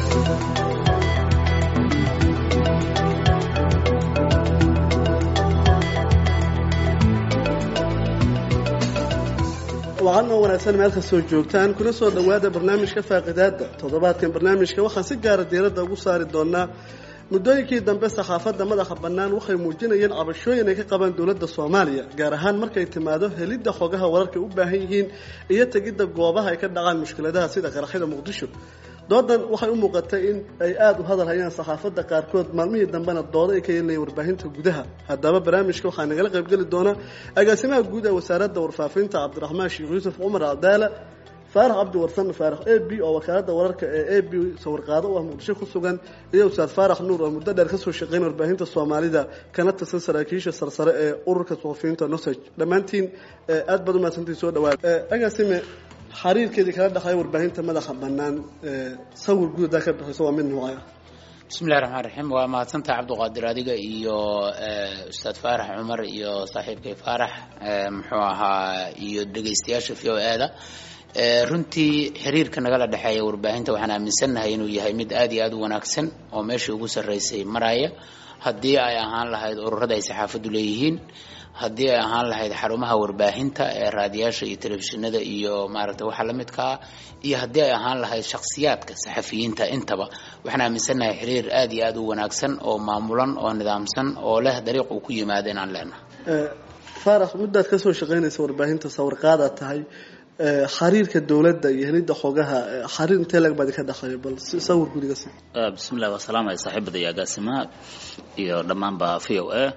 wacan oo wanaagsan meel kastoo joogtaan kuna soo dhowaada barnaamijka faaqidaada toddobaadkan barnaamijka waxaan si gaara diiradda ugu saari doonaa muddooyinkii dambe saxaafadda madaxa bannaan waxay muujinayeen cabashooyin ay ka qabaan dowladda soomaaliya gaar ahaan markay timaado helidda xogaha wararka u baahan yihiin iyo tegidda goobaha ay ka dhacaan mushkiladaha sida qaraxyada muqdisho doodan waxay u muuqatay in ay aada u hadal hayaan saxaafadda qaarkood maalmihii dambena dooda ay ka yeelinayeen warbaahinta gudaha haddaba barnaamijka waxaa nagala qaybgeli doona agaasimaha guud ee wasaaradda warfaafinta cabdiraxmaan sheekh yuusuf cumar cadaala faarax cabdi warsan faarax a b oo wakaaladda wararka ee a b sawirqaado u ah muqdisho ku sugan iyo ustaad faarax nuur oo muddo dheer kasoo shaqeyn warbaahinta soomaalida kana tirsan saraakiisha sarsare ee ururka suxufiyiinta nosage dhammaantiin aad baad umahadsantii soo dhawaada agaasime xariirkeedii kala dhexeeya warbaahinta madaxa bannaan sawir guud hadaa ka bixiso waa mid noocay ah bismillahi raxmaan raxiim waa mahadsantaha cabdiqaadir adiga iyo ustaad faarax cumar iyo saaxiibkay faarax muxuu ahaa iyo dhegaystayaasha v o e-da runtii xiriirka nagala dhexeeya warbaahinta waxaan aaminsannahay inuu yahay mid aad iyo aada u wanaagsan oo meeshii ugu sarreysay maraya haddii ay ahaan lahayd ururada ay saxaafaddu leeyihiin haddii ay ahaan lahayd xarumaha warbaahinta ee raadiyaasha iyo telefishinada iyo maaragtay waxa la midkaa iyo haddii ay ahaan lahayd shakhsiyaadka saxafiyiinta intaba waxaan aaminsannahay xiriir aad iyo aada u wanaagsan oo maamulan oo nidaamsan oo leh dariiq uu ku yimaado inaan leenahay faarax muddaad kasoo shaqeynaysa warbaahinta sawirqaadaad tahay xariirka dowladda iyo helidda xogaha xariir intee lag baadi ka dhexeeya bal sawir gudiga si bismillahi waa salaamaya saaxiibada iyo agaasimaha iyo dhammaanba v o a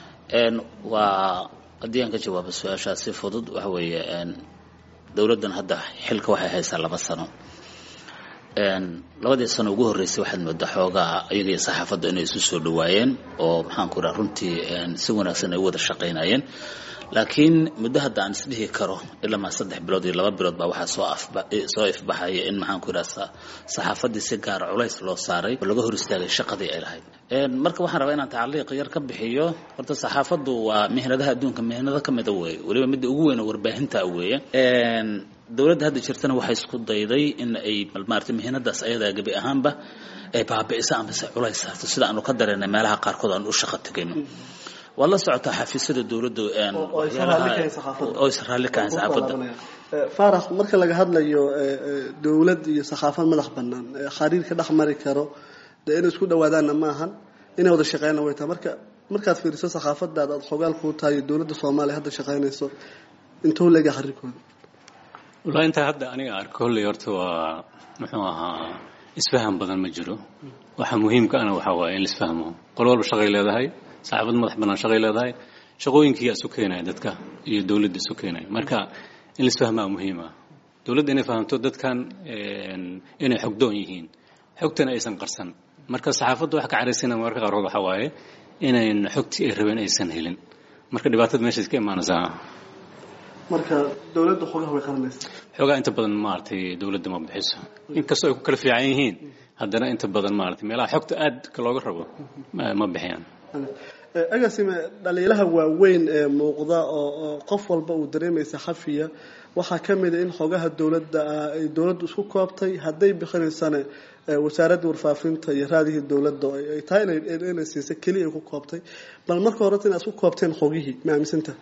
waa haddii aan ka jawaabo su-aashaas si fudud waxa weeye dowladdan hadda xilka waxay haysaa laba sano labadii sano ugu horreysay waxaad moodaa xoogaa iyaga iyo saxaafadda inay isu soo dhawaayeen oo maxaan ku dhaha runtii si wanaagsan ay u wada shaqaynayeen laakiin muddo hadda aan isdhihi karo ilamaa saddex bilood iyo laba bilood baa waxaa soo soo ifbaxaya in maxaan ku idhaha saxaafaddii si gaara culays loo saaray oo laga hor istaagay shaqadii ay lahayd marka waxaan rabaa inaan tacliiq yar ka bixiyo horta saxaafaddu waa mihnadaha adduunka mihnado ka mida weeye weliba midda ugu weyn oo warbaahinta weeye dowladda hadda jirtana waxay isku dayday in ay maarata mihnadaas ayadaa gebi ahaanba ay baabi'iso amase culays saarto sida aanu ka dareennay meelaha qaarkood aan u shaqo tegayno waa la socotaa xafiisyada dowladda oo is raalli kahayn saxaafadda faarax marka laga hadlayo dowlad iyo saxaafad madax bannaan xariirka dhex mari karo dee inay isku dhawaadaanna ma ahan inay wada shaqeynna way tahay marka markaad fiiriso saxaafadaada aada xogaal kuu tahay iyo dowladda soomaaliya hadda shaqeynayso intuu leega xariirkooda wallahi intaa hadda aniga arko holley horta waa muxuu ahaa isfaham badan ma jiro waxa muhiimka ana waxaa waaye in la isfahmo qol walba shaqay leedahay saxaafad madax bannaan shaqay leedahay shaqooyinkii isu keenaya dadka iyo dowladda isu keenaya marka in la isfahmaa muhiim ah dowladda inay fahamto dadkan inay xogdoon yihiin xogtana aysan qarsan marka saxaafadda wax ka caraysana mararka qaarkood waxaa waaye inayn xogtii ay rabeen aysan helin marka dhibaatada meeshaas ka imaanaysaa marka dowladda xogaha way qaranaysa xoogaa inta badan maaragtay dowladda ma bixiso inkastoo ay ku kala fiican yihiin haddana inta badan maaragtay meelaha xogta aadka looga rabo ma bixiyaan agaasime dhaliilaha waaweyn ee muuqda oo qof walba uu dareemay saxafiya waxaa ka mid a in xogaha dowladda ay dowladdu isku koobtay hadday bixinaysana wasaaradda warfaafinta iyo raadihii dowladda ay tahay inay siisa keliya ay ku koobtay bal marka horeta inaad isku koobteen xogihii ma aaminsantaha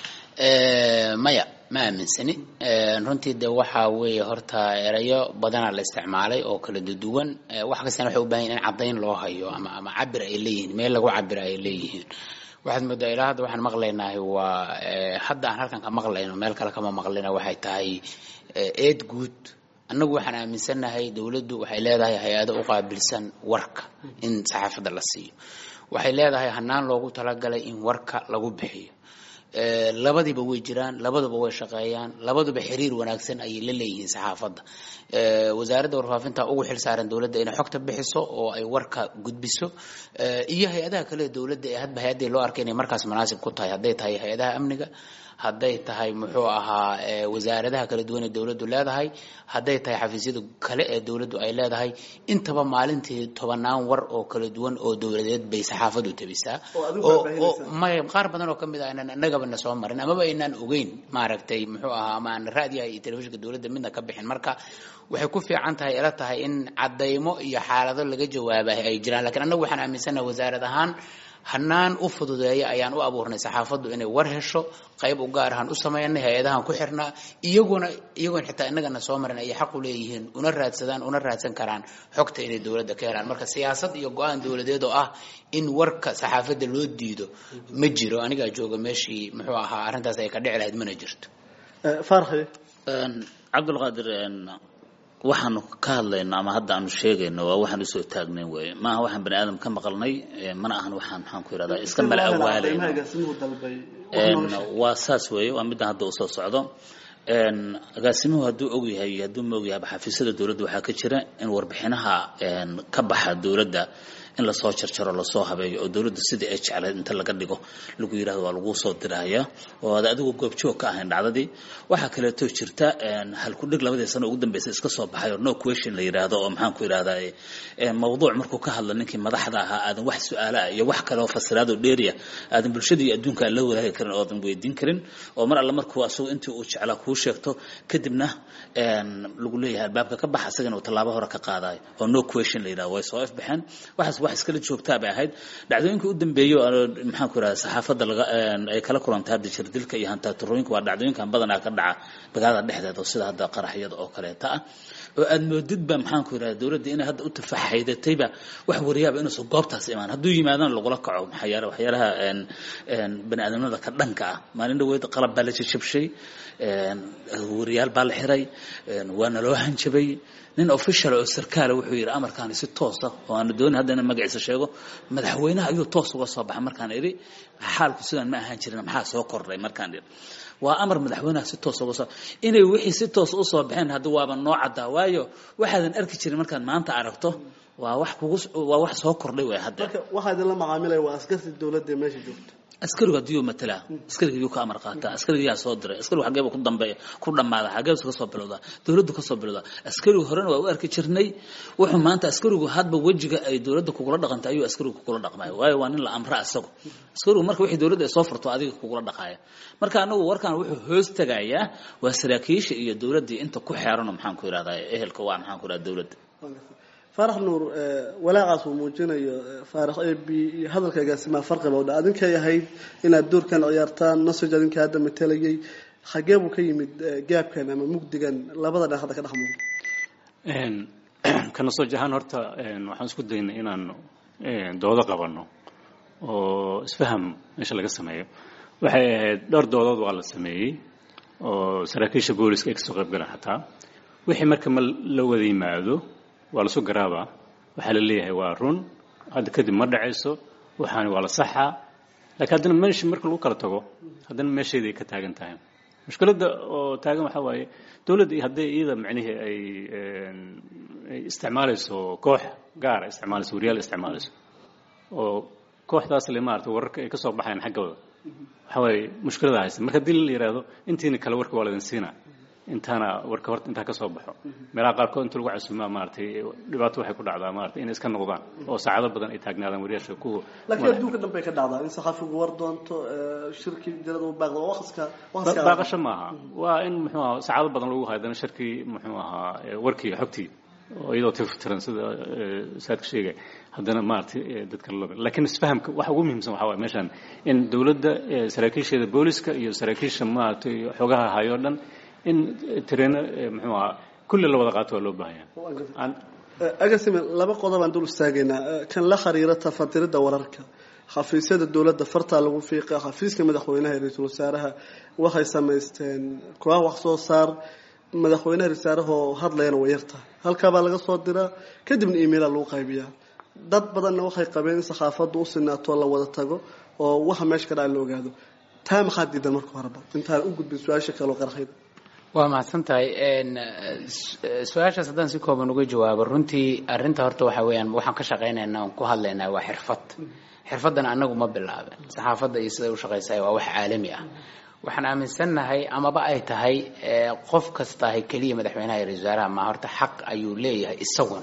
maya ma aaminsani runtii de waxaa weeye horta erayo badanaa la isticmaalay oo kala duwan wax kastana waxay u bahan yahin in caddayn loo hayo ama ama cabir ay leeyihiin meel lagu cabira ay leeyihiin waxaad moodaa ilaa hadda waxaan maqlaynahay waa hadda aan halkan ka maqlayno meel kale kama maqlina waxay tahay eed guud annagu waxaan aaminsannahay dowladdu waxay leedahay hay-ado u qaabilsan warka in saxaafadda la siiyo waxay leedahay hanaan loogu talagalay in warka lagu bixiyo labadiiba way jiraan labaduba way shaqeeyaan labaduba xiriir wanaagsan ayay la leeyihiin saxaafadda wasaaradda warfaafinta ugu xil saaran dowladda inay xogta bixiso oo ay warka gudbiso iyo hay-adaha kale ee dowladda ee hadba hay-addii loo arkay inay markaas munaasib ku tahay hadday tahay hay-adaha amniga hadday tahay muxuu ahaa wasaaradaha kala duwan ee dowladdu leedahay hadday tahay xafiisyada kale ee dowladdu ay leedahay intaba maalintii tobanaan war oo kala duwan oo dowladeed bay saxaafadu tabisaa may qaar badan oo kamid ah inaan innagaba na soo marin amaba aynaan ogeyn maaragtay muxuu ahaa ama aan raadiyaha iyo telefishinka dowladda midna ka bixin marka waxay ku fiican tahay ila tahay in cadaymo iyo xaalado laga jawaabahay ay jiraan lakiin annagu waxaan aaminsanaha wasaarad ahaan hanaan u fududeeya ayaan u abuurnay saxaafaddu inay war hesho qayb u gaar ahaan u sameynay hay-adahan ku xirnaa iyaguna iyagoon xitaa innagana soo marin ayay xaq u leeyihiin una raadsadaan una raadsan karaan xogta inay dowladda ka helaan marka siyaasad iyo go-aan dowladeed oo ah in warka saxaafadda loo diido ma jiro anigaa jooga meeshii muxuu ahaa arrintaas ay ka dhici lahayd mana jirto farxi cabdulqaadir waxaanu ka hadlayno ama hadda aanu sheegayno waa waxaan usoo taagnayn weeye maaha waxaan bani aadam ka maqalnay mana ahan waxaan maxaan ku yidhahdaa iska mala awaalayno waa saas weeye waa middan hadda usoo socdo agaasimuhu hadduu og yahay iyo hadduu ma og yahayba xafiisyada dowladda waxaa ka jira in warbixinaha ka baxa dowladda in lasoo jarjaro lasoo habeeyo oo dowladda sidii ay jeclayd inta laga dhigo lagu yidhahdo waa laguu soo diraya oo aad adigu goobjoog ka ahayn dhacdadii waxaa kaleeto jirta halkudhig labadii sano ugu dambeysay iska soo baxay oo no question la yidhaahdo oo maxaan ku yidhahdaa mawduuc markuu ka hadla ninkii madaxda ahaa aadan wax su-aala ah iyo wax kale oo fasiraad oo dheeriya aadan bulshada iyo adduunka aan la wadaagi karin oo aadan weydiin karin oo mar alle markuu asagu intii uu jeclaa kuu sheegto kadibna lagu leeyahay albaabka ka bax asagana uu tallaabo hore ka qaadayo oo no question la yidhahdo way soo ifbaxeen waxaas wax iskala joogtaa bay ahayd dhacdooyinka u dambeeyo maxaan ku yidhahda saxaafadda laga ay kala kulantay hadda jirdilka iyo hantaturooyinka waa dhacdooyinkan badanaa ka dhaca magaalada dhexdeeda sida hadda qaraxyada oo kaleeta ah oo aad moodidba maxaan ku yidhahda dowladda inay hadda u tafaxaydatayba wax wariyaaba inuusan goobtaas imaan hadduu yimaadana lagula kaco maxaa waxyaalaha bani aadamnimada ka dhanka ah maalin dhaweyd qalab baa la jajabshay wariyaal baa la xiray waana loo hanjabay nin official oo sarkaala wuxuu yidhi amarkaani si toosa oo aanu doonin hadda inaan magaciisa sheego madaxweynaha ayuu toos uga soo baxay markaan idhi xaalku sidaan ma ahaan jirin maxaa soo kordhay markaan idhi waa amar madaxweynaha si toos uga soo inay wixii si toos u soo baxeen hadda waaba noo caddaa waayo waxaadan arki jirin markaad maanta aragto waa wax kugu waa wax soo kordhay way hadda marka waxaa idinla macaamilaya waa askartii dowladda ee meesha joogta askarigu haddii matalaa askariga yuu ka amar qaataa askariga yaa soo diray askarigu xageeba ku dambeeya ku dhammaada xageebsu ka soo bilowdaa dowladdu ka soo bilowdaa askarigu horena waa u arki jirnay wuxuu maanta askarigu hadba wejiga ay dowladda kugula dhaqantay ayuu askarigu kugula dhaqmaya waayo waa nin la amra asagu askarigu marka wixii dowladda ay soo furto adiga kugula dhaqaaya marka anagu warkan wuxuu hoos tagayaa waa saraakiisha iyo dowladdii inta ku xeerano maxaan ku yidhahdaa ehelka waa maxaan ku yidhahdaa dowladda faarax nuur walaaqaas uu muujinayo faarax ab iyo hadalka agaasimaha farqiba u dha adinkay ahayd inaad doorkan ciyaartaan nasoj adinka hadda matalayay xagee buu ka yimid gaabkan ama mugdigan labada dhan hadda ka dhex muuqda kana soo jahaan horta waxaan isku daynay inaan doodo qabanno oo isfaham meesha laga sameeyo waxay ahayd dhowr doodood waa la sameeyey oo saraakiisha booliska ay kasoo qayb galaan xataa wixii marka ma la wada yimaado waa lasu garaabaa waxaa la leeyahay waa run hadda kadib ma dhacayso waxaani waa la saxaa laakiin haddana meesha marka lagu kala tago haddana meesheeday ka taagan tahay mushkiladda oo taagan waxaa waaye dowladda hadday iyada macnihii ay ay isticmaalayso koox gaara isticmaalayso wariyaal isticmaalayso oo kooxdaas le maarata wararka ay ka soo baxayan xaggooda waxaa waaye mushkilada haysta marka haddii la yidhaahdo intiina kale warka waa laydin siinaa intaana warka horta intaa ka soo baxo meelaha qaarkood inta lagu casuumaa maaragtay dhibaato waxay ku dhacdaa maaragtay inay iska noqdaan oo saacado badan ay taagnaadaan wariyaasha kuwa laakiin adduunka dhan bay ka dhacdaa in saxaafigu war doonto shirki jalada u baaqdo waqtiska waqtiska baaqasho maaha waa in muxuu ahaa saacado badan lagu haydana shirkii muxuu ahaa warkii xogtii oo iyadoo tiftiran sida saadka sheegay haddana maaragtay dadka loo laakiin isfahamka waxa ugu muhiimsan waxaa waaye meeshan in dowladda saraakiisheeda booliska iyo saraakiisha maaragtay xogaha hayo dhan in tareeno muxuu ahaa kulli la wada qaato waa loo baahanya agasime laba qodob aan dul istaagaynaa kan la xiriira tafatirida wararka xafiisyada dowladda fartaa lagu fiiqa xafiiska madaxweynaha iyo ra-iisul wasaaraha waxay samaysteen koox wax soo saar madaxweynaha rasaarahoo hadlayana way yartahay halkaabaa laga soo diraa kadibna emaila lagu qaybiyaa dad badanna waxay qabeen in saxaafaddu u sinaato la wada tago oo waxa meesha ka dhaca la ogaado taa maxaa diidan marka horeba intaan u gudbin su-aasha kaleo qarxayda waa mahadsan tahay su-aashaas haddaan si kooban uga jawaabo runtii arrinta horta waxa weeyaan waxaan ka shaqaynaynaa oon ku hadlaynaa waa xirfad xirfaddan annagu ma bilaaben saxaafadda iyo siday u shaqaysahay waa wax caalami ah waxaan aaminsannahay amaba ay tahay qof kastahay keliya madaxweynaha iyo ra-isul wasaaraha ma horta xaq ayuu leeyahay isaguna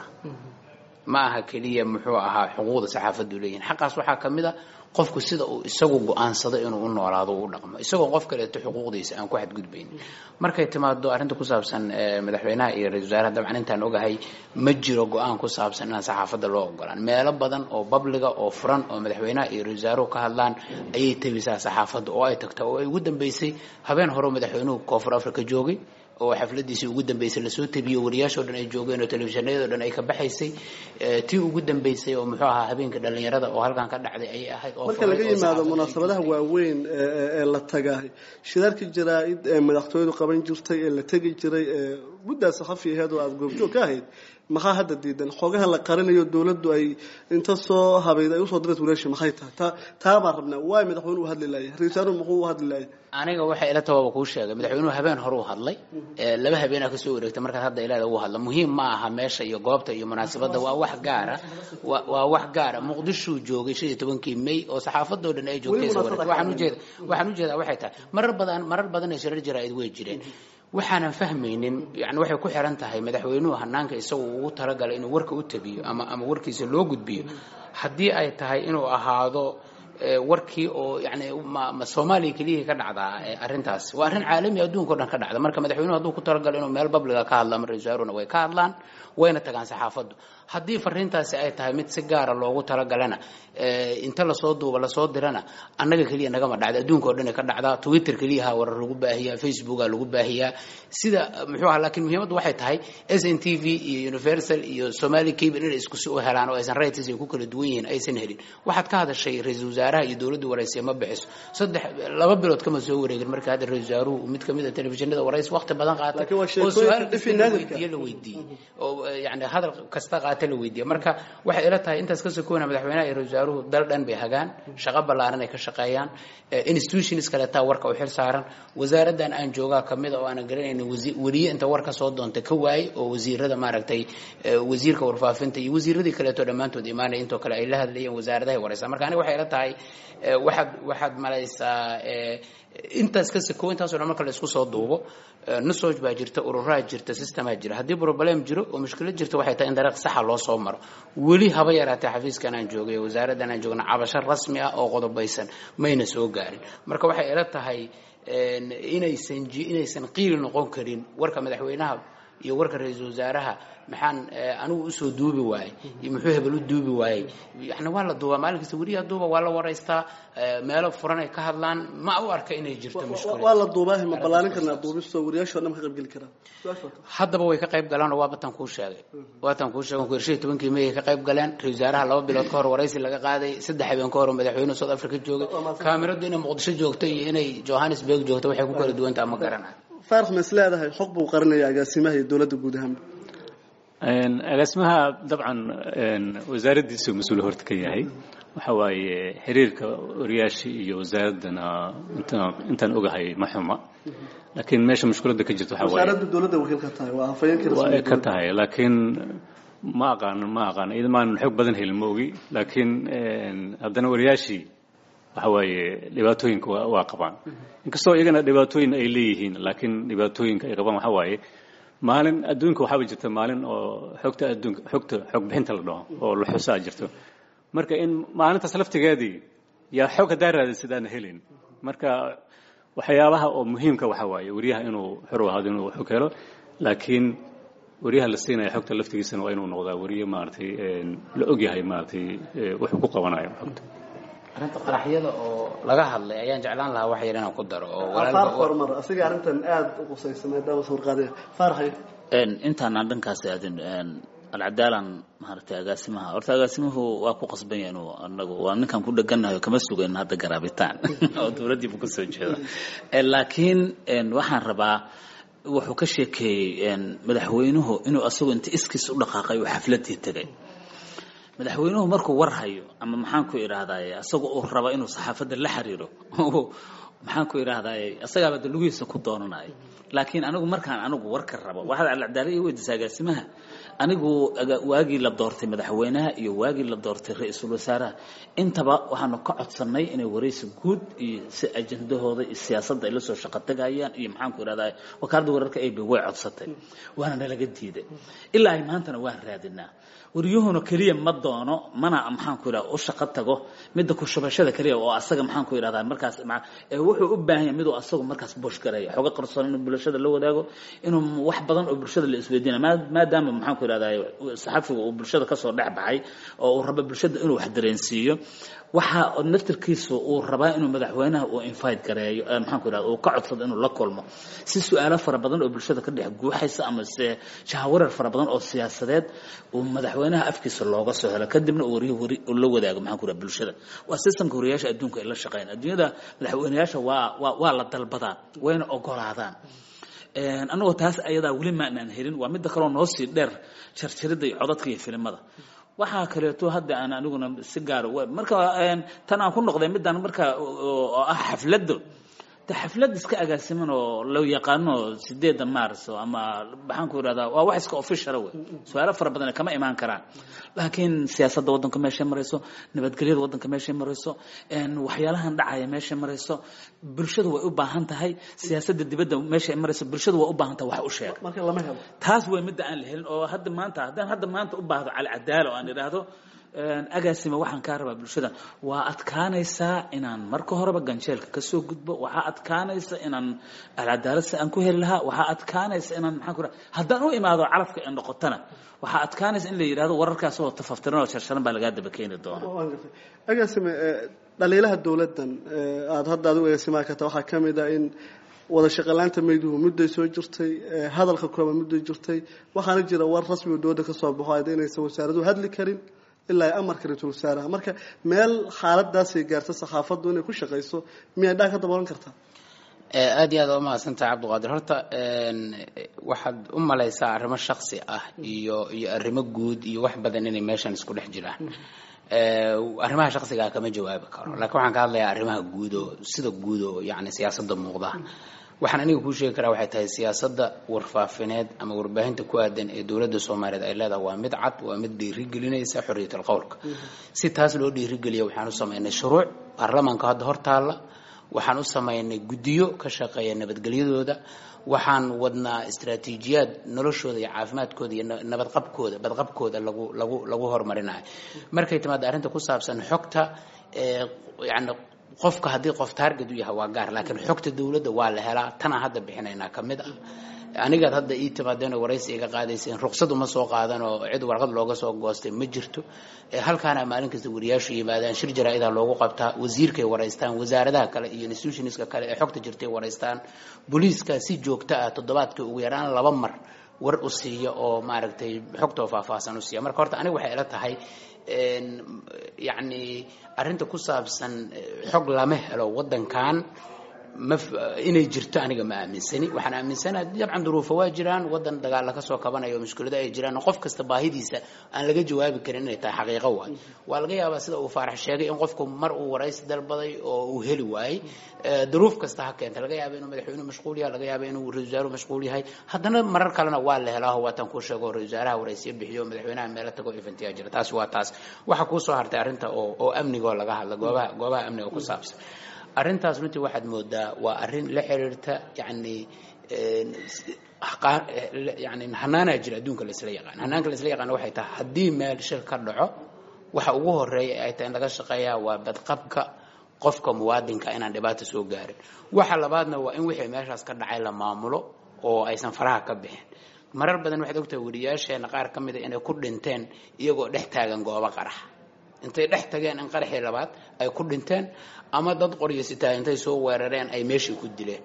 ma aha keliya muxuu ahaa xuquuqda saxaafaddu leeyihin xaqaas waxaa ka mid a qofku sida uu isagu go-aansado inuu u noolaado u dhaqmo isagoo qof kaleeto xuquuqdiisa aan ku xadgudbaynin markay timaado arrinta ku saabsan madaxweynaha iyo ra-isul wasaaraha dabcan intaan ogahay ma jiro go-aan ku saabsan inaan saxaafadda loo ogolaan meelo badan oo babliga oo furan oo madaxweynaha iyo ra-isul wasaaruhu ka hadlaan ayay tebisaa saxaafadda oo ay tagta oo ay ugu dambeysay habeen hore madaxweynuhu koonfur africa joogay oo xafladiisii ugu dambeysay lasoo tabiyo wariyaashoo dhan ay joogeen oo telefishinayadoo dhan ay ka baxaysay tii ugu dambeysay oo muxuu ahaa habeenka dhalinyarada oo halkan ka dhacday ayay ahayd oo marka laga yimaado munaasabadaha waaweyn ee la tagaay shirarkii jaraa-id ee madaxtooyadu qaban jirtay ee la tegi jiray ee muddaa saxafi aheed oo aada goobjoog ka ahayd maxaa hadda diidan xoogaha la qarinayo dowladdu ay inta soo habayd ay usoo dirayt walaasha maxay tahay taa taa baan rabnaa waay madaxweynuhu u hadli laaya ra-isul muxuu u hadli laaya aniga waxay ila tabaaba kuu sheegay madaxweynuhu habeen hore u hadlay laba habeenaa kasoo wareegtay markaad hadda ilaada ugu hadla muhiim ma aha meesha iyo goobta iyo munaasabadda waa wax gaara waa wax gaara muqdishuu joogay shan iyo tobankii may oo saxaafadoo dhan ay joogtay waxaan ujeeda waxaan ujeedaa waxay tahay marar badan marar badan ee shirar jaraa-id way jireen waxaanan fahmaynin yani waxay ku xiran tahay madaxweynuhu hanaanka isagu ugu talagalay inuu warka u tabiyo ama ama warkiisa loo gudbiyo haddii ay tahay inuu ahaado warkii oo yani ma soomaaliya keliyihii ka dhacdaa arrintaas waa arrin caalami adduunka o dhan ka dhacda marka madaxweynuhu hadduu ku talagalo inuu meel babliga ka hadla ama ra-isul wasaaruna way ka hadlaan wayna tagaan saxaafaddu haddii fariintaasi ay tahay mid si gaara loogu talagalana inta lasoo duuba lasoo dirana annaga keliya nagama dhacda adduunka o dhan ka dhacdaa twitter keliyaha warar lagu baahiyaa facebooka lagu baahiyaa sida muxuu aha lakiin muhiimaddu waxay tahay s n t v iyo universal iyo somali cable inay isku si u helaan oo aysan rights ay ku kala duwan yihiin aysan helin waxaad ka hadashay ra-isul wasaaraha iyo dowladda waraysiya ma bixiso saddex laba bilood kama soo wareegin marka hadda ra-isul wasaaruhu mid kamid a telefishinada waraysi waqti badan qaatay oo su-aal kasta la weydiiye la weydiiyey oo yani hadal kasta qaata la weydiiye marka waxay ila tahay intaas ka sokoona madaxweynaha iyo ra-isul wasaaruhu dal dhan bay hagaan shaqo ballaaran ay ka shaqeeyaan institutions kaleetaa warka u xil saaran wasaaraddan aan joogaa kamid a oo aanan garanaynin weliye inta war ka soo doonta ka waayey oo wasiirada maaragtay wasiirka warfaafinta iyo wasiiradii kaleeto dhammaantood imaanaya intoo kale ay la hadlayeen wasaaradahay waraysaa marka aniga waxay ila tahay waxaad waxaad malaysaa intaas ka sakow intaaso dhan marka la isku soo duubo nusoj baa jirta ururaa jirta systemaa jira haddii problem jiro oo mushkilad jirta waxay tahay in dariiq saxa loo soo maro weli haba yaraatee xafiiskan aan joogay wasaaraddan aan joogna cabasho rasmi ah oo qodobaysan mayna soo gaarin marka waxay ila tahay inaysan inaysan qiili noqon karin warka madaxweynaha iyo warka ra-iisul wasaaraha maxaan anigu usoo duubi waayey iyo muxuu hebel u duubi waayey yani waa la duubaa maalin kasta weriyaa duuba waa la waraystaa meelo furan ay ka hadlaan ma u arka inay jirto mushkilad waa la duubaahi ma ballaarin karnaa duubistoo wariyaashoo dhan ma ka qaybgeli karaan haddaba way ka qayb galaan oo waa batan kuu sheegay waatan kuu sheegay ku shan tobankii may ay ka qayb galeen ra-isul wasaaraha laba bilood ka hor waraysi laga qaaday saddex habeen ka hor oo madaxweynuhu south africa joogay kaamiradu inay muqdisho joogto iyo inay johannesburg joogto waxay ku kala duwantaha ma garanay faarx ma is leedahay xog buu qarinaya agaasimaha iyo dowladda guud ahaanba agaasimaha dabcan wasaaraddiisuu mas-uul horta ka yahay waxa waaye xiriirka wariyaashii iyo wasaaraddana intaan ogahay ma xuma laakiin meesha mushkiladda ka jirta waxa waaye wasaaradda dowladda wakiil ka tahay waa hafayeenkii waa ay ka tahay laakiin ma aqaan ma aqaan iyada maanan xoog badan helin ma ogi laakiin haddana wariyaashii waxa waaye dhibaatooyinka waa qabaan inkastoo iyagana dhibaatooyin ay leeyihiin laakiin dhibaatooyinka ay qabaan waxa waaye maalin adduunka waxaaba jirta maalin oo xogta adduunka xogta xog bixinta la dhaho oo la xusaa jirto marka in maalintaas laftigeedii yaa xog haddaa raadisid aan helin marka waxyaabaha oo muhiimka waxa waaye wariyaha inuu xor u ahaado inuu xog helo laakiin wariyaha la siinaya xogta laftigiisana waa inuu noqdaa wariye maaragtay la ogyahay maaragtay wuxuu ku qabanayo xogta arrinta qaraxyada oo laga hadlay ayaan jeclaan lahaa wax yar inaan ku daro oo faar horumar asiga arrintan aada u qusaysa maadaama sawirqaadaya faarxay intaan aan dhankaas aadin alcadaalan maaragtay agaasimaha horta agaasimuhu waa ku qasban yahay inuu anagu waa ninkaan ku dheganayo kama sugayn hadda garaabitaan oo dowladdiibu kasoo jeeda laakiin waxaan rabaa wuxuu ka sheekeeyey madaxweynuhu inuu asagu inta iskiis u dhaqaaqay oo xafladii tegay madaxweynuhu markuu war hayo ama maxaan ku idhaahdaye asaga uu raba inuu saxaafadda la xiriiro maxaan ku idhaahdaye asagaaba de lugihiisa ku doonanayo laakiin anigu markaan anigu warka rabo waxaad alcadaala ii weydiisa agaasimaha anigu aga- waagii la doortay madaxweynaha iyo waagii la doortay ra-iisul wasaaraha intaba waxaanu ka codsannay inay waraysi guud iyo si ajendahooda iyo siyaasadda ay la soo shaqo tagayaan iyo maxaanku irahdaa wakaaladda wararka ab way codsatay waana nalaga diiday ilaa ay maantana waan raadinaa waryuhuna keliya ma doono mana maxaanku irahda u shaqo tago midda ku shubashada keliya oo asaga maxaanku irahdaa markaas ma- ee wuxuu u baahan yahay miduu asagu markaas bush gareeyo xogo qarsoon inuu bulshada la wadaago inuu wax badan oo bulshada la isweydiina maa- maadaama maxaanku irahdaa saxafiga uu bulshada kasoo dhex baxay oo uu rabo bulshada inuu wax dareensiiyo waxa naftirkiisu uu rabaa inuu madaxweynaha uu invite gareeyo ee maxaanku irahda uu ka codsado inuu la kulmo si su-aalo fara badan oo bulshada ka dhex guuxaysa ama se shahawarar fara badan oo siyaasadeed uu madaxweynaha afkiisa looga soo helo kadibna uu wariyuhu wari uu la wadaago maxaanku irahda bulshada waa systemka wariyaasha adduunka ay la shaqeeyaan adduunyada madaxweynayaasha waa waa waa la dalbadaa wayna ogolaadaan Een, anagoo taas ayadaa weli maanaan helin waa midda kaloo noo sii dheer jarjaridda iyo codadka iyo filimada waxaa kaleeto hadda aan aniguna si gaara wa- marka een, tan aan ku noqday midaan marka oo oo ah xafladda de xaflad iska agaasiman oo la yaqaano sideeda maars oo ama maxaan ku irahdaa waa wax iska officiala wey su-aalo fara badan kama imaan karaan laakiin siyaasadda waddanka meeshay marayso nabadgelyada waddanka meeshay marayso een, waxyaalahan dhacaya meeshay marayso bulshadu way u baahan tahay siyaasadda dibadda meeshay marayso bulshadu way u baahan tahay wax u sheeg marka lama helo taas way midda aan la helin oo hadda maanta haddaan hadda maanta u baahdo cali cadaalo oo aan idhaahdo een, agaasima waxaan kaa rabaa bulshada waa adkaanaysaa inaan marka horeba ganjeelka kasoo gudbo waxaa adkaanaysa inaan alcadaalo si aan ku heli lahaa waxaa adkaanaysa inaan maxaan ku raha haddaan u imaado calafka ee noqotana waxaa adkaanaysa in la yidhahdo wararkaas oo tafaftiran oo sharsharan baa lagaa daba keeni doona waan gartay agaasime ee, dhaliilaha dowladdan ee, aada hadda adigu agaasimaha ka tahay waxaa ka mid ah in wada shaqalaanta mayduhu mudday soo jirtay ee, hadalka kooban mudday jirtay waxaana jira war rasmi oo dowladda ka soo baxo ayda inaysan wasaaraduhu hadli karin ilaa ay amarka ra-iisul wasaaraha marka meel xaaladaasay gaarta saxaafaddu inay ku shaqayso miyay dhaa ka daboolan kartaa Eh, aad iyo aad waa umahadsantahay cabdiqaadir horta een, waxaad u malaysaa arrimo shaksi ah iyo iyo arrimo guud iyo wax badan inay meeshan isku dhex jiraan Eh, arrimaha shaksigaa kama jawaabi karo laakiin waxaan ka hadlayaa arrimaha guud oo sida guud oo yacni siyaasadda muuqda waxaan aniga kuu sheegi karaa waxay tahay siyaasadda warfaafineed ama warbaahinta ku aadan ee dowladda soomaaliyeed ay leedahay waa mid cad waa mid dhiirigelinaysa xorriyatul qowlka si taas loo dhiirigeliya waxaan u samaynay shuruuc baarlamaanka hadda hor taalla waxaan u samaynay guddiyo ka shaqeeya nabadgelyadooda waxaan wadnaa istaraatiijiyaad noloshooda iyo caafimaadkooda iyo na- nabadqabkooda badqabkooda lagu lagu lagu horumarinayo markay timaado arrinta ku saabsan xogta ee yani qofka haddii qof target u yahay waa gaar laakiin xogta dowladda waa la helaa tanaa hadda bixinaynaa ka mid ah anigaad hadda ii timaadeen oo waraysi iga qaadayseen ruqsad uma soo qaadan oo cid warqad looga soo goostay ma jirto Eh, halkaana maalin kasta wariyaashu yimaadaan shir jaraa-idaa loogu qabtaa wasiirkay waraystaan wasaaradaha kale iyo institutionska kale ee xogta jirtay waraystaan booliiska si joogto ah toddobaadkii ugu yaraan laba mar war u siiya oo maaragtay xogtoo faahfaahsan u siiya marka horta aniga waxay ila tahay een, yacni arrinta ku saabsan eh, xog lama helo waddankan ma f- inay jirto aniga ma aaminsani waxaan aaminsanaha dabcan duruufo waa jiraan wadan dagaalla ka soo kabanaya oo mushkilado ay jiraan qof kasta baahidiisa aan laga jawaabi karin inay tahay xaqiiqo waay waa laga yaabaa sida uu faarax sheegay in qofku mar uu waraysi dalbaday oo uu heli waayey Eh, duruuf kasta ha keenta laga yaaba inuu madaxweynuhu mashquul yahay laga yaaba inuu ra-isul wasaaruhu mashquul yahay haddana marar kalena waa la helaa waatan kuu sheego ra-isul wasaaraha waraysiyo bixiyo madaxweynaha meelo tago eventiyaa jira taasi waa taas waxa kuu soo hartay arrinta oo oo amniga oo laga hadla goobaha goobaha amniga ku saabsan arrintaas runtii waxaad moodaa waa arrin la xiriirta yacni een, s- qaar- eh, le- yacni hanaanaa jira adduunka laisla yaqaan hanaanka laisla yaqaana waxay tahay haddii meel shir ka dhaco waxa ugu horeeya ay tahay in laga shaqeeyaa waa badqabka qofka muwaadinka inaan dhibaata soo gaarin waxa labaadna waa in wixii meeshaas ka dhacay la maamulo oo aysan faraha ka bixin marar badan waxaad ogtahay wariyaasheena qaar ka mida inay ku dhinteen iyagoo dhex taagan goobo qarax intay dhex tageen in qaraxii labaad ay ku dhinteen ama dad qoryo sitaa intay soo weerareen ay meeshii ku dileen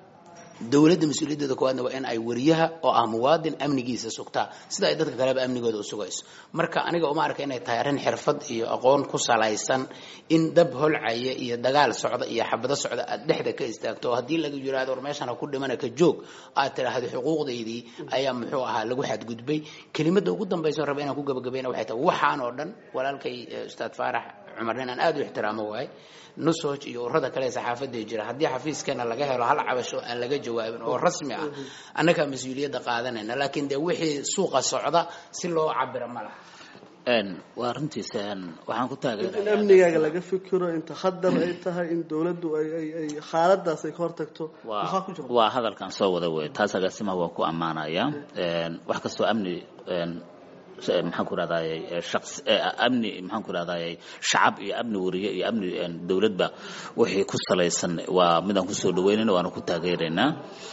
dowladda mas-uuliyaddeeda koowaadna waa in ay wariyaha oo ah muwaadin amnigiisa sugtaa sida ay dadka kaleba amnigooda u sugayso marka aniga uma arka inay tahay arrin xirfad iyo aqoon ku salaysan in dab holcaya iyo dagaal socda iyo xabado socda aad dhexda ka istaagto oo haddii laga yiraahdo war meeshan ha ku dhimana ka joog aad tiraahdo xuquuqdaydii ayaa muxuu ahaa lagu xadgudbay kelimada ugu dambaysa raba inaan ku gabagabayna waxay tahay waxaan oo dhan walaalkay eh, ustaad faarax cumar nin aan aad u ixtiraamo waay nusoj iyo urada kale ee saxaafadda jira haddii xafiiskeena laga helo hal cabasho aan laga jawaabin oo rasmi ah annagaa mas-uuliyadda qaadanayna laakiin dee wixii suuqa socda si loo cabiro ma laha waa runtiisa waxaan ku in taageeraya amnigaaga laga fikiro inta khadar ay tahay in dowladdu ay ay ay xaaladaas ay ka hortagto maxaa ku jira waa hadalkan soo wada wey taas agaasimaha waa ku ammaanaya wax kastoo amni maxaan ku rahdaayey shaqs amni maxaan ku rahdaayey shacab iyo amni wariye iyo amni dowladba wixii ku salaysan waa midaan kusoo dhaweynayna waana ku taageeraynaa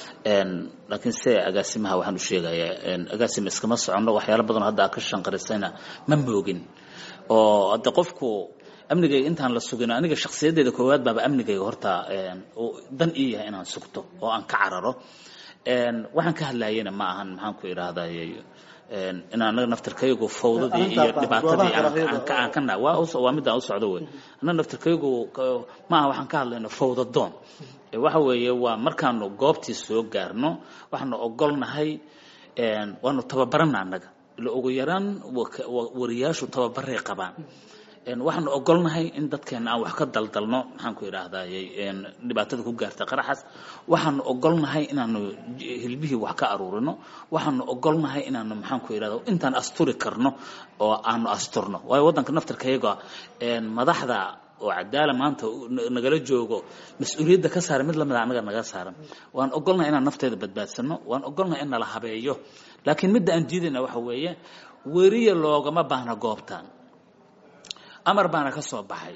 laakiin se agaasimaha waxaan u sheegayaa agaasima iskama soconno waxyaalo badanoo hadda aad ka shanqarisayna ma moogin oo hadde qofku amnigayga intaan la sugin aniga shakhsiyaddeeda koowaad baaba amnigayga horta dan ii yahay inaan sugto oo aan ka cararo waxaan ka hadlayana ma ahan maxaan ku idhahdayy in anaga naftirkaygu fawdadii iyo dhibaatadii aan ka na waa midaan u socdo wey annaga naftirkaygu ma aha waxaan ka hadlayno fawdadoon waxa weeye waa markaanu goobtii soo gaarno waxaanu ogolnahay waanu tababarana annaga ila ugu yaraan wariyaashu tababaray qabaan waxaanu ogolnahay in dadkeena aan wax ka daldalno maxaan ku idhaahdayy dhibaatada ku gaarta qaraxas waxaanu ogolnahay inaanu hilbihii wax ka aruurino waxaanu ogolnahay inaanu maxaan ku idhahda intaan asturi karno oo aanu asturno waayo waddanka naftirkayaga madaxda oo cadaala maanta nagala joogo mas-uuliyadda ka saaran mid lamida annaga naga saaran waan ogolnahay inaan nafteeda badbaadsano waan ogolnahay in nala habeeyo laakiin midda aan diidayna waxa weeye weriya loogama baahna goobtan amar baana ka soo baxay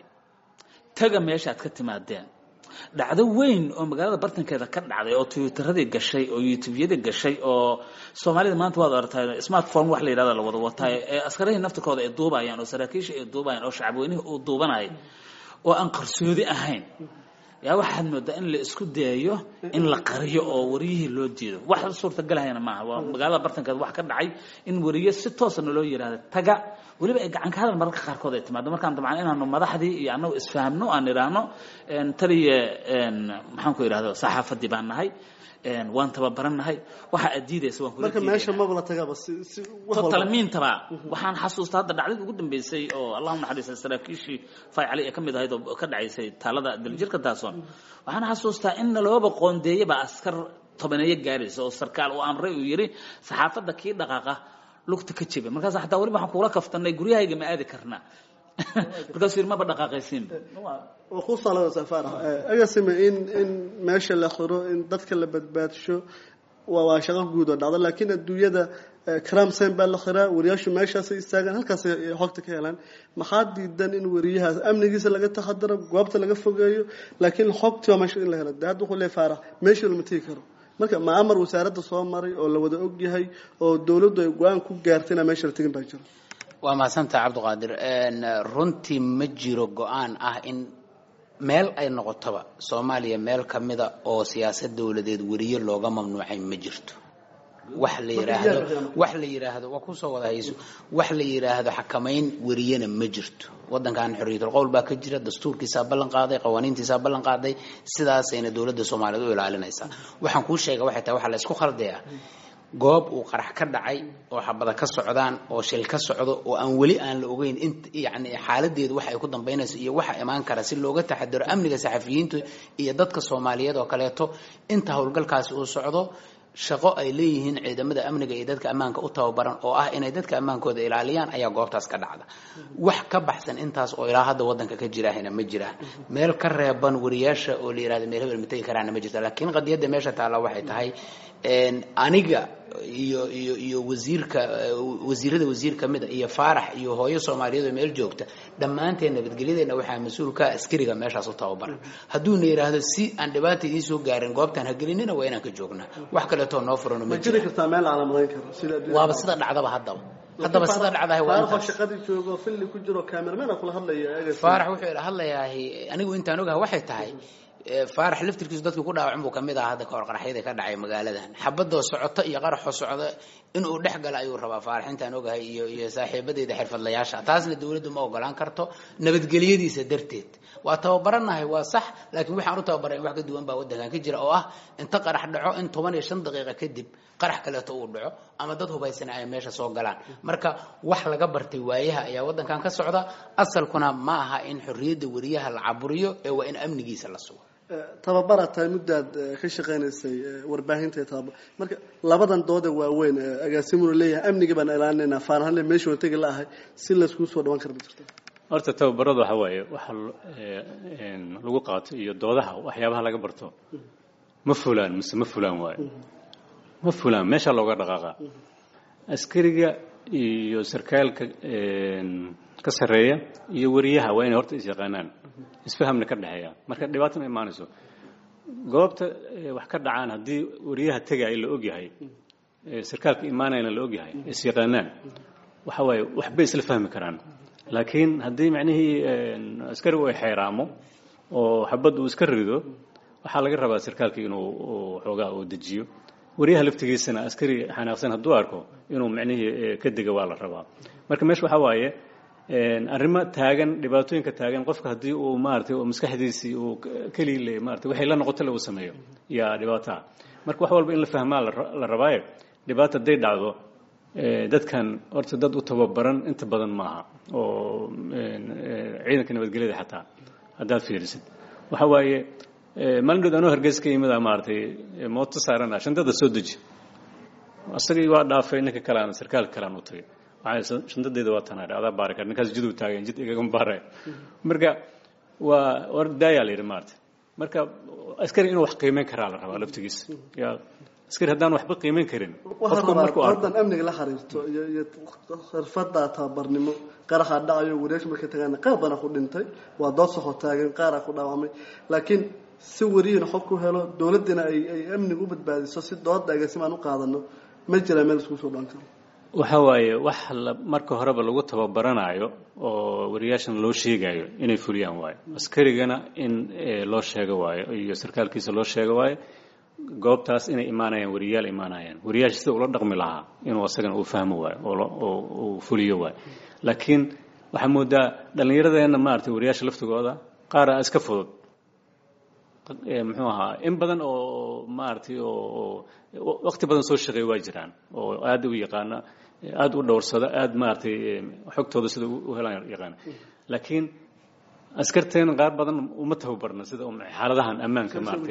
taga meeshaad ka timaadeen dhacdo weyn oo magaalada bartankeeda ka dhacday oo twitteradii gashay oo youtubeyadii gashay oo soomaalida maanta waad aragtaa smartphone wax la yidhahda la wada wataa ee askarihii naftirkooda ay duubayaan oo saraakiisha ay duubayaan oo shacabweynihii uu duubanaya oo aan qarsoodi ahayn yaa waxaad moodaa in la isku dayayo in la qariyo oo wariyihii loo jeedo wax suurtagalahayna maaha waa magaalada bartankeeda wax ka dhacay in wariye si toosana loo yidhahda taga weliba ay gacan ka hadal mararka qaarkood ay timaado markaan dabcan inaanu madaxdii iyo annagu isfahamno aan idhaahno taliya maxaan ku idhahda saxaafadii baan nahay waan tababarannahay waxa aad diidaysa waan kula marka meesha maba la tagaba si si wax walba talmiintaba waxaan xasuustaa hadda dhacdadii ugu dambeysay oo allahu naxariista saraakiishii fay cali ee ka mid ahayd oo ka dhacaysay taalada daljirka taasoon waxaan xasuustaa in nalooba qoondeeyaba askar tobaneeyo gaaraysa oo sarkaal uu amray uu yidhi saxaafadda kii dhaqaaqa lugta ka jeba markaas xataa weliba waxaan kugula kaftanay guryahayga ma aadi karnaa markaasuu yidhi maba dhaqaaqaysiinba waa ku salada safaara agasime in in meesha la xiro in dadka la badbaadsho waa waa shaqo guud oo dhacda laakiin adduunyada cram sen baa la xiraa wariyaashu meeshaasay istaagaan halkaasay xogta ka helaan maxaa diidan in wariyahaas amnigiisa laga taxadaro goobta laga fogeeyo laakiin xogtii waa meesha in la helo de hadda wuxuu leeyahay faarax meesha lama tegi karo marka ma amar wasaaradda soo maray oo la wada og yahay oo dowladdu ay go-aan ku gaartay inaan meesha la tegin baa jiro waa mahadsantaha cabdiqaadir runtii ma jiro go-aan ah in meel ay noqotoba soomaaliya meel ka mida oo siyaasad dowladeed weriye looga mamnuucay ma jirto wax la yiraahdo wax la yiraahdo waa kusoo wada hayso wax la yiraahdo xakamayn weriyena ma jirto wadankan xorriyatul qowl baa ka jira dastuurkiisaa ballan qaaday qawaaniintiisaa ballan qaaday sidaasayna dowladda soomaaliyeed u ilaalinaysaa waxaan kuu sheega waxay tahay waxaa la isku khaldayaa goob uu qarax ka dhacay oo xabada ka socdaan oo shil ka socdo oo aan weli aan la ogeyn int yani xaaladeedu waxa ay ku dambaynayso iyo waxa imaan kara si looga taxadaro amniga saxafiyiintu iyo dadka soomaaliyeed oo kaleeto inta howlgalkaasi uu socdo shaqo ay leeyihiin ciidamada amniga iyo dadka ammaanka u tababaran oo ah inay dadka ammaankooda ilaaliyaan ayaa goobtaas ka dhacda wax ka baxsan intaas oo ilaa hadda wadanka ka jirahayna ma jiraan meel ka reeban wariyaasha oo la yirahdo meel hebel ma tegi karaana ma jirta laakiin qadiyadda meesha taalla waxay tahay aniga iyo iyo iyo wasiirka wasiirada wasiir ka mida iyo faarax iyo hooyo soomaaliyeed oo meel joogta dhammaanteen nabadgelyadeena waxaa mas-uulka askariga meeshaas u tababaran hadduuna yidhaahdo si aan dhibaata idiin soo gaarin goobtaan hagelinina waa inaan ka joognaa wax kaleetoo noo furano ma ma jiri jira kartaa meel calaamadayn karo sida adduunyada. waaba sida dhacdaba haddaba haddaba sida dhacdahay waa faaraxoo intaas shaqadii joogo filli ku jiro cameraman kula hadlaya agasime faarax wuxuu ila hadlayaa anigu intaan ogaha waxay tahay ee, faarax laftirkiisu dadkii ku dhaawacin buu kamid ahaa hadda kahor qaraxyada ka dhacay magaaladan xabadoo socota iyo qaraxoo socda inuu dhex gala ayuu rabaa faaraxintaan ogahay iyo iyo saaxiibadeyda xirfadlayaasha taasna dawladdu ma ogolaan karto nabadgelyadiisa darteed waa tababaranahay waa sax laakiin waxaan u tababaray in wax ka duwan baa waddankan ka jira oo ah inta qarax dhaco in toban iyo shan daqiiqa kadib qarax kaleeto uu dhaco ama dad hubaysana ay meesha soo galaan marka wax laga bartay waayaha ayaa waddankan ka socda asalkuna ma aha in xorriyadda wariyaha la caburiyo ee waa in amnigiisa la sugo tababaraad tahay muddaad ka shaqaynaysay warbaahinta tababar marka labadan dooda waaweyn agaasimuna leeyahay amniga baan ilaalinayna faanahanle meeshuna tegi la ahay si layskuu soo dhawan kara ma jirto horta tababarada waxa waaye waxa lagu qaato iyo doodaha waxyaabaha laga barto ma fulaan mise ma fulaan waayo ma fulaan meeshaa looga dhaqaaqa askariga iyo sarkaalka ka sarreeya iyo wariyaha waa inay horta is yaqaanaan isfahamna ka dhexeeya marka dhibaata ma imaanayso goobta wax ka dhacaan haddii wariyaha tegaya la ogyahay sarkaalka imaanayana la ogyahay is yaqaanaan waxa waaye waxbay isla fahmi karaan laakiin haddii macnihii askarigu ay xeeraamo oo xabad uu iska rido waxaa laga rabaa sarkaalka inuu xoogaa uu dejiyo wariyaha laftigiisana askari xanaaqsan hadduu arko inuu macnihii ka dega waa la rabaa marka meesha waxaa waaye arrimo taagan dhibaatooyinka taagan qofka haddii uu maaratay maskaxdiisii uu kelii le maarata waxay la noqoto le uu sameeyo yaa dhibaataa marka wax walba in la fahmaa la rabaaye dhibaata hadday dhacdo dadkan horta dad u tababaran inta badan maaha oo ciidanka nabadgelyada xataa haddaad fiirisid waxa waaye maalin dhood anoo hargeysa ka yimida maaragtay mooto saarana shantada soo deji asagii waa dhaafay ninka kaleana sarkaalka kalean u tagay waxaa shantadeeda waa tanaadhe adaa baari kar ninkaas jiduu taagan jid igagama baaraya marka waa war daayaa la yidhi maarata marka askari inuu wax qiimeyn karaa la rabaa laftigiisa yaa askari haddaan waxba qiimeyn karin waxaa rabaa doodan amniga la xiriirto iyo iyo xirfada tababarnimo qaraxa dhacayo wariyaasha markay tagaan qaar badan ku dhintay waa dood soxo taagan qaaraa ku dhaawamay laakiin si wariyina xog ku helo dowladdiina ay ay amniga u badbaadiso si dooda agaasimaan u qaadano ma jiraa meel iskugu soo dhan karo waxa waaye wax la marka horeba lagu tababaranayo oo wariyaashan loo sheegayo inay fuliyaan waayo askarigana in loo sheego waayo iyo sarkaalkiisa loo sheego waayo goobtaas inay imaanayaan wariyaal imaanayaan wariyaasha sida ula dhaqmi lahaa inuu asagana uu fahmo waayo oo uu fuliyo waayo laakiin waxaa moodaa dhallinyaradeenna maaragtay wariyaasha laftigooda qaara iska fudud muxuu ahaa in badan oo maaragtay oo waqti badan soo shaqeeya waa jiraan oo aad u yaqaana aad u dhowrsada aad maaragtay xogtooda sida u helaan yaqaana laakiin askarteena qaar badan uma tababarna sida xaaladahan ammaanka maaragtay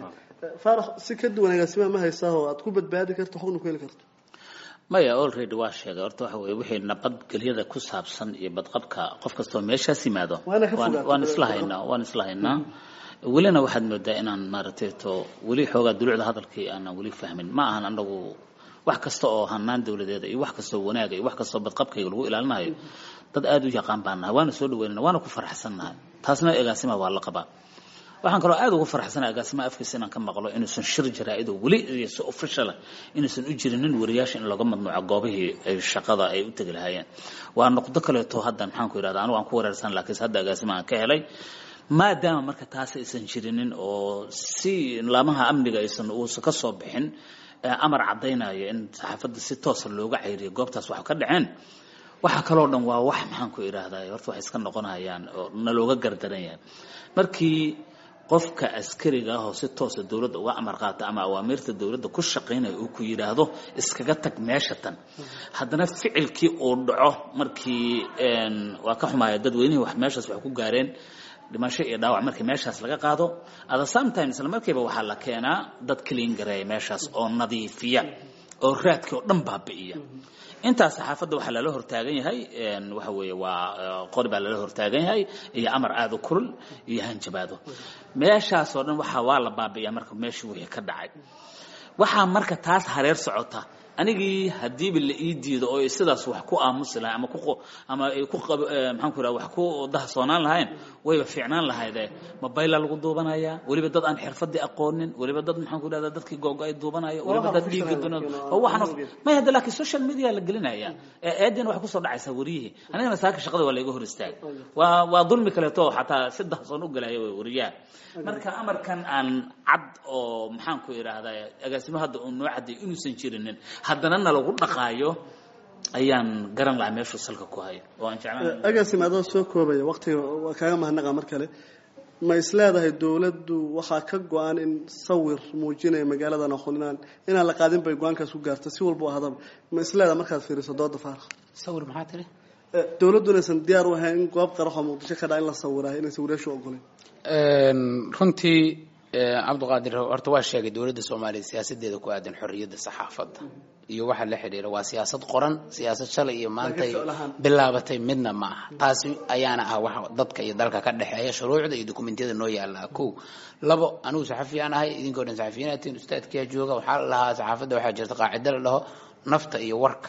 faarax si ka duwan agaasima ma haysaa oo aad ku badbaadi karto xogna ku heli karto maya already waa sheegay horta waxa weye wixii nabadgelyada ku saabsan iyo badqabka qof kastoo meeshaas yimaado waan isla haynaa waan isla haynaa welina waxaad moodaa inaan maaragtay to weli xoogaa dulucda hadalkii aanan weli fahmin ma ahan anagu wax kasta oo hanaan dawladeeda iyo wax kastoo wanaaga iyo wax kastoo badqabkayga lagu ilaalinayo dad aada u yaqaan baan nahay waana soo dhaweynana waana ku faraxsannahay taasna agaasima waa la qabaa waxaan kaloo aad ugu faraxsanahay agaasima afkiisa inaan ka maqlo inuusan shir jaraa-ido weli iyo si officiala inuusan u jirinin wariyaasha in laga madnuuco goobihii ay shaqada ay u tegi lahaayeen waa noqdo kaleeto haddan maxaan ku yidhahda anigu aan ku wareersan laakiinse hadda agaasima aan ka helay maadaama marka taas aysan jirinin oo si laamaha amniga aysan uusan ka soo bixin amar caddaynaya in saxaafadda si toosa looga cayriyo goobtaas wax ka dhaceen waxaa kaloo dhan waa wax maxaan ku idhaahdaa horta waxay iska noqonayaan oo nalooga gardaran yahay markii qofka askariga ah oo si toosa dowladda uga amar qaata ama awaamiirta dowladda ku shaqaynaya uu ku yidhaahdo iskaga tag meesha tan haddana ficilkii uu dhaco markii waa ka xumaya dadweynihii wax meeshaas wax ku gaareen dhimasho iyo dhaawac markii meeshaas laga qaado ada sometimes isla markiiba waxaa la keenaa dad clean gareeya meeshaas oo nadiifiya oo raadkii oo dhan baabi'iya intaas saxaafadda waxaa lala hortaagan yahay waxa weeye waa qori baa lala hortaagan yahay iyo amar aada u kulul iyo hanjabaado meeshaas oo dhan waxaa waa la baabi'iyaa marka meeshii wixii ka dhacay waxaa marka taas hareer socota anigii hadiiba la ii diido oo sidaas wax ku aamusi lahay ama ku ama ay ku maxaan ku yidhaha wax ku dahasoonaan lahayn wayba fiicnaan lahayde mobilea lagu duubanaya weliba dad aan xirfadii aqoonin weliba dad maxaan ku yidhahda dadkii googo ay duubanayo weliba dad dhiigga dunan oo waxaan may hadda laakiin social media la gelinaya eedina waxay kusoo dhacaysaa wariyihii anigana saaka shaqada waa layga hor istaagay waa waa dulmi kaleeto xataa si dahasoon u galaya wariyaha marka amarkan aan cad oo maxaan ku idhaahdaa agaasimo hadda uu noo cadday inuusan jirinin haddana nalagu dhaqaayo ayaan garan lahaa meeshuu salka ku hayo oo aan jeclaan agaasim adoo soo koobaya waqtiga waa kaaga mahadnaqa mar kale ma is leedahay dowladdu waxaa ka go-an in sawir muujinaya magaalada noqoninaan inaan la qaadin bay go-aankaas ku gaarta si walba u ahadaba ma is leedahay markaad fiiriso dooda faarax sawir maxaa tiri dowladdu inaysan diyaar u ahayn in goob qaraxoo muqdisho ka dhaca in la sawirayo inay sawirayaashu ogoleen runtii cabdiqaadir horta waa sheegay dowladda soomaaliya siyaasadeeda ku aadan xorriyadda saxaafadda iyo waxa la xidhiira waa siyaasad qoran siyaasad shalay iyo maantay bilaabatay midna ma aha taasi ayaana ah wax dadka iyo dalka ka dhexeeya shuruucda iyo dokumentiyada noo yaala kow labo anigu saxafiyaan ahay idinkoo dhan saxafiyiinaatiin ustaadkiyaa jooga waxaa la lahaa saxaafadda waxaa jirta qaacido la dhaho nafta iyo warka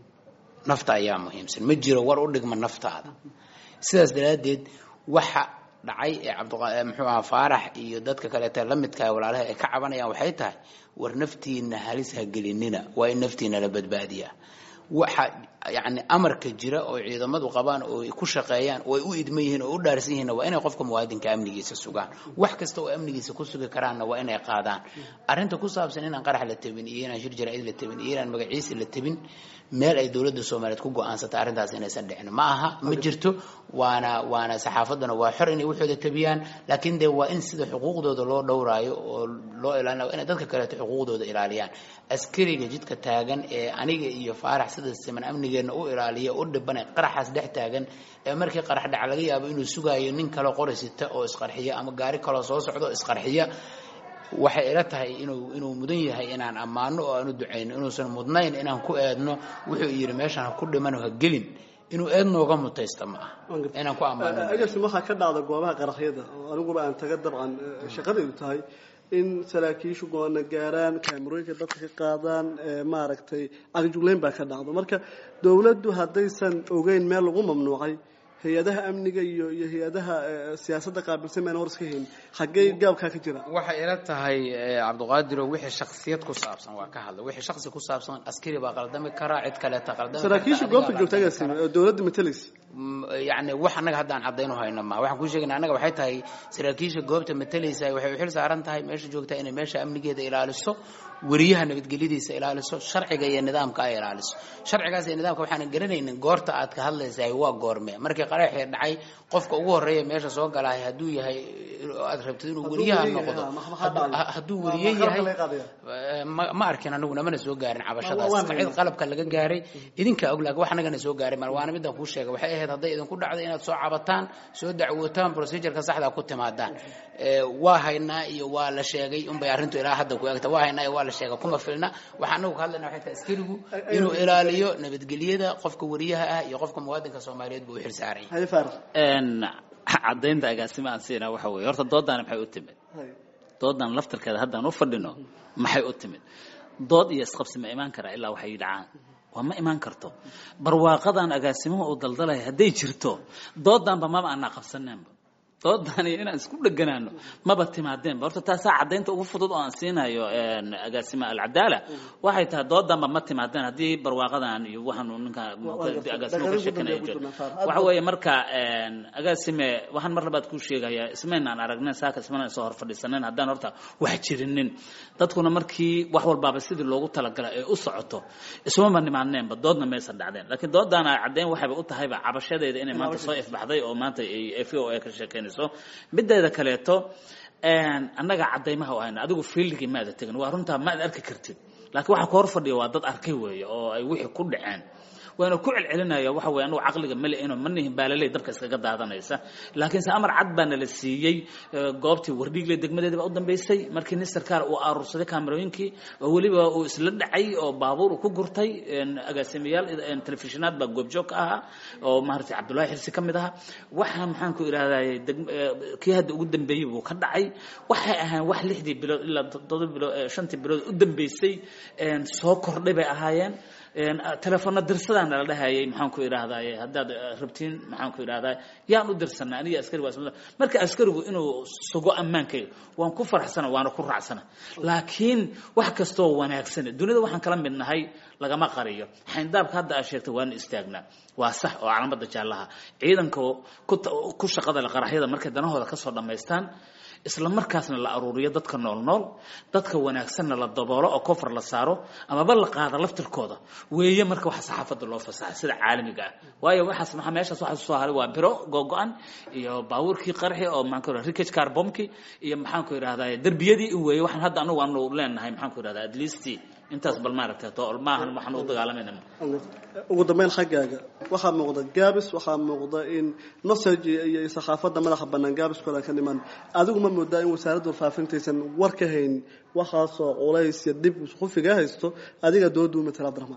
nafta ayaa muhiimsan ma jiro war u dhigma naftaada sidaas daraaddeed waxa dhacay ee cabdi muxuu ahaa faarax iyo dadka kaleeta la midka walaalaha ay ka cabanayaan waxay tahay war naftiina halis ha gelinina waa in naftiina la badbaadiyaa waxa yani amarka jira oo ciidamadu qabaan oo ay ku shaqeeyaan oo ay u idman yihiin oo u dhaarsan yihiinna waa inay qofka muwaadinka amnigiisa sugaan wax kasta oo amnigiisa ku sugi karaanna waa inay qaadaan arrinta ku saabsan inaan qarax la tabin iyo inaan shir jaraa'id la tabin iyo inaan magaciisa la tabin meel ay dowladda soomaaliyeed ku go-aansatay arrintaas inaysan dhicin ma aha ma jirto waana waana saxaafadduna waa xor inay waxooda tabiyaan laakiin dee waa in sida xuquuqdooda loo dhowraayo oo loo ilaalinayo inay dadka kaleeto xuquuqdooda ilaaliyaan askariga jidka taagan ee aniga iyo faarax sida siman amnigeena u ilaaliya u dhibanay qaraxaas dhex taagan ee markii qarax dhaca laga yaabo inuu sugaayo nin kale qori sita oo isqarxiya ama gaari kaloo soo socdo isqarxiya waxay ila tahay inuu inuu mudan yahay inaan ammaano oo aan u ducayno inuusan mudnayn inaan ku eedno wuxuu yidhi meeshaan ha ku dhiman ha gelin inuu eed nooga mutaysta ma aha inaan ku ammaano agasim waxaa ka dhacda goobaha qaraxyada oo aniguba aan taga dabcan shaqadaydu tahay in saraakiishu go-aana gaaraan kaamarooyinka dadka ka qaadaan maaragtay cagjugleyn baa ka dhacdo marka dowladdu haddaysan ogeyn meel lagu mamnuucay hay-adaha amniga iyo iyo hay-adaha siyaasadda qaabilsan maan hor iska hayn xaggee gaabkaa ka jira waxay ila tahay cabdiqaadiro wixii shaksiyad ku saabsan waa ka hadla wixii shaksi ku saabsan askari baa qaldami karaa cid kaleeta qaldami saraakiisha goobta joogta agaasime oo dowladda matalaysa yani wax annaga haddaan cadaynu hayno ma waxaan kuu sheegayna annaga waxay tahay saraakiisha goobta matalaysa waxay u xil saaran tahay meesha joogta inay meesha amnigeeda ilaaliso weriyaha nabadgelyadiisa ilaaliso sharciga iyo nidaamka ay ilaaliso sharcigaas iyo nidaamka waxaan garanaynin goorta aad ka hadlaysahay waa goorme markii qaraxii dhacay qofka ugu horeeya meesha soo galahay hadduu yahay aad rabtid inuu weriyaha noqdo hadduu weriye yahay ma arkin anaguna mana soo gaarin cabashadaas cid qalabka laga gaaray idinkaa og laakiin wax anagana soo gaaray mar waana midaan kuu sheegay waxay ahayd hadday idinku dhacdo inaad soo cabataan soo dacwootaan procedureka saxda ku timaadaan waa haynaa iyo waa la sheegay unbay arrintu ilaa hadda ku egta waa haynaa iyo waa la sheegay kuma filna waxaan anagu ka hadlayna waxay tahay askarigu inuu ilaaliyo nabadgelyada qofka weriyaha ah iyo qofka muwaadinka soomaaliyeed buu u xil saaran yahay caddaynta agaasima aan siinaa waxa weeye horta doodaani maxay u timid doodan laftarkeeda haddaan u fadhino maxay u timid dood iyo isqabsi ma imaan karaa ilaa waxay dhacaan waa ma imaan karto barwaaqadan agaasimaha uu daldalaya hadday jirto doodanba maba aanaa qabsaneenba doodan iyo inaan isku dheganaano maba timaadeenba horta taasaa caddaynta ugu fudud oo aan siinayo agaasima alcadaala waxay tahay doodanba ma timaadeen haddii barwaaqadan iyo waxaanu ninka agaasimo ka sheekanaya jiro waxa weeye marka agaasime waxaan mar labaad kuu sheegayaa ismaynaan aragnen saaka ismana soo hor fadhiisanen haddaan horta wax jirinin dadkuna markii wax walbaaba sidii loogu talagala ee u socoto ismama nimaadneenba doodna maysan dhacdeen laakiin doodaana caddayn waxayba u tahayba cabashadeeda inay maanta soo ifbaxday oo maanta f o a ka sheekeynayso mideeda kaleeto annaga caddaymaha u hayna adigu fiildigii maada tegin waa runtaa maad arki kartid laakiin waxa ka hor fadhiya waa dad arkay weeye oo ay wixii ku dhaceen waana ku celcelinaya waxa weye anugu caqliga male ino ma nihin baalaley dabka iskaga daadanaysa laakiinse amar cad baa nala siiyey goobtii wardhiigle degmadeeda baa u dambeysay markii nin sarkaal uu aruursaday kaamarooyinkii oo weliba uu isla dhacay oo baabuur uu ku gurtay agaasimayaal telefishonaad baa goobjoog ka ahaa oo maaragtay cabdullaahi xirsi ka mid ahaa waxaa maxaan ku idhahdaye kii hadda ugu dambeeyey buu ka dhacay waxay ahaan wax lixdii bilood ilaa toddoba bilood shantii bilood u dambeysay soo kordhay bay ahaayeen telefoona dirsadaan nala dhahayay maxaan ku idhaahdaye haddaad rabtiin maxaan ku idhahdaa yaan u dirsanaa aniga askari waa marka askarigu inuu sugo ammaankayga waan ku faraxsana waana ku raacsana laakiin wax kastoo wanaagsan dunida waxaan kala mid nahay lagama qariyo xayndaabka hadda aad sheegtay waana istaagnaa waa sax oo calaamada jaallaha ciidanka ku ku shaqada le qaraxyada markay danahooda kasoo dhammaystaan isla markaasna la aruuriyo dadka nool nool dadka wanaagsanna la daboolo oo kofar la saaro amaba la qaada laftirkooda weeye marka waxa saxaafadda loo fasaxa sida caalamiga ah waayo waxaas maxaa meeshaas waxa soo haray waa biro googo-an iyo baabuurkii qarxi oo maxaan ku yidhahda rickage car bombki iyo maxaan ku yidhahdaa derbiyadii in weeye waxaan hadda anagu aanu leenahay maxaan ku yidhahdaa at least intaas bal maaragtay to maahan waxaan u dagaalamayna ugu dambeyn xaggaaga waxaa muuqda gaabis waxaa muuqda in nosage iyo saxaafadda madaxa bannaan gaabiskooda ka dhiman adigu ma moodaa in wasaaradda warfaafintaysan war ka hayn waxaasoo culays iyo dhib khufiga haysto adiga dooda u matala abdiraxmaan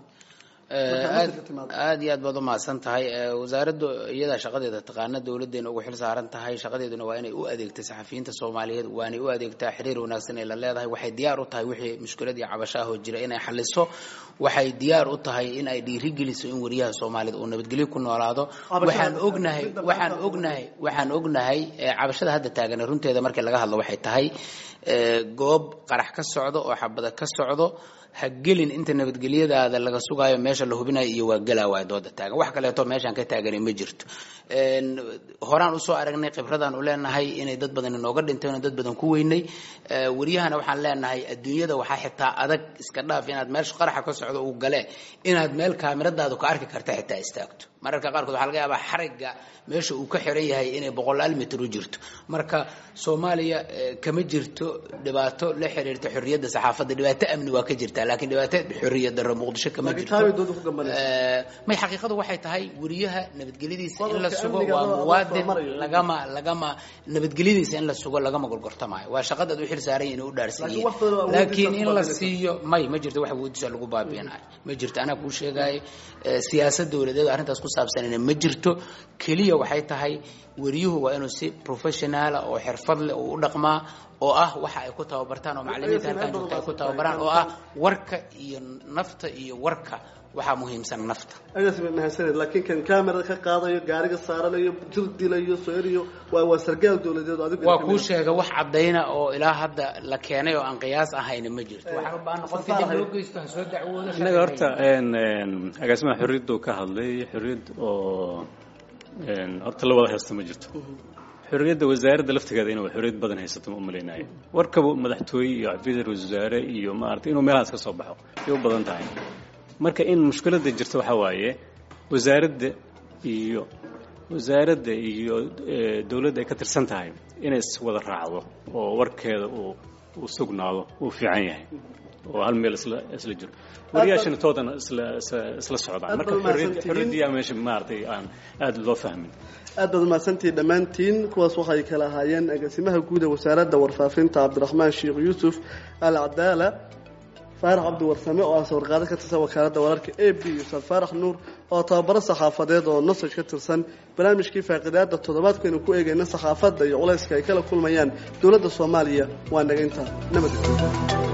aad iyo aad baad umahadsan tahay wasaaraddu iyadaa shaqadeeda taqaana dowladeena ugu xil saaran tahay shaqadeeduna waa inay u adeegta saxafiyiinta soomaaliyeed waanay u adeegtaa xiriir wanaagsan ay la leedahay waxay diyaar u tahay wixii mushkilad iyo cabasho ah oo jira inay xaliso waxay diyaar u tahay in ay dhiirigeliso in wariyaha soomaaliyed uu nabadgelyo ku noolaado waxaan ognahay waxaan ognahay waxaan ognahay cabashada hadda taagan runteeda markii laga hadlo waxay tahay goob qarax ka socdo oo xabada ka socdo ha gelin inta nabadgelyadaada laga sugaayo meesha la hubinayo iyo waa gelaa waay dooda taagan wax kaleeto meeshaan ka taagani ma jirto horaan usoo aragnay khibradaan u leenahay inay dad badan inooga dhinteen dad badan ku weynay wariyahana waxaan leenahay adduunyada waxaa xitaa adag iska dhaaf inaad meesha qaraxa ka socdo uu gale inaad meel kaamiradaadu ka arki karta xitaa istaagto mararka qaarkood waxaa laga yaabaa xarigga meesha uu ka xiran yahay inay boqolaal mitir u jirto marka soomaaliya kama jirto dhibaato la xiriirta xorriyadda saxaafadda dhibaato amni waa ka jirtaa laakiin dhibaato xorriyad darro muqdisho kama jirto may xaqiiqadu waxay tahay wariyaha nabadgelyadiisa in la sugo waa muwaadin lagama lagama nabadgelyadiisa in la sugo lagama gorgortamaayo waa shaqadaad u xil saaran inay u dhaarsan yihiin laakiin in la siiyo may ma jirto wax awoodiisa lagu baabiinayo ma jirto anaa kuu sheegaayo siyaasad dowladeed arrintaas ku saabsanina ma jirto keliya waxay tahay wariyuhu waa inuu si professionaala oo xirfad leh uu u dhaqmaa oo ah waxa ay ku tababartaan oo macallimiinta halkaan joogta ay ku tababaraan oo ah warka iyo nafta iyo warka waxaa muhiimsan nafta agaas bay mahadsaneed laakiin kan kamerada ka qaadayo gaariga saaranayo jir dilayo soo eriyo waa waa sargaal dowladeed adigu waa kuu sheega wax caddayna oo ilaa hadda la keenay oo aan qiyaas ahayna ma jirto waxaa u baahan qofkii dib loo geysto ha soo dacwoodo innaga horta agaasimaha xorriyaddu ka hadlay xorriyad oo horta la wada haysta ma jirto xorriyadda wasaaradda laftigeeda inuu xorriyad badan haysato ma umalaynayo warkaba madaxtooye iyo xafiisar wasaare iyo maaragtay inuu meelahaas ka soo baxo ay u badan tahay marka in mushkiladda jirta waxaa waaye wasaaradda iyo wasaaradda iyo dowladda ay ka tirsan tahay inay iswada raacdo oo warkeeda uu uu sugnaado uu fiican yahay oo hal meel isla isla jiro wariyaashana toodana isla isla socdaan marka xorriyaddiyaa meesha maaragtay aan aada loo fahmin aad baad umahadsantihi dhammaantiin kuwaas waxay kala ahaayeen agaasimaha guud ee wasaaradda warfaafinta cabdiraxmaan sheekh yuusuf al cadaala faarax cabdi warsame oo ah sawirqaado ka tirsan wakaaladda wararka a b ustaad faarax nuur oo tababaro saxaafadeed oo nosaj ka tirsan barnaamijkii faaqidaada toddobaadkaynu ku eegayna saxaafadda iyo culayska ay kala kulmayaan dowladda soomaaliya waa naga intaa nabad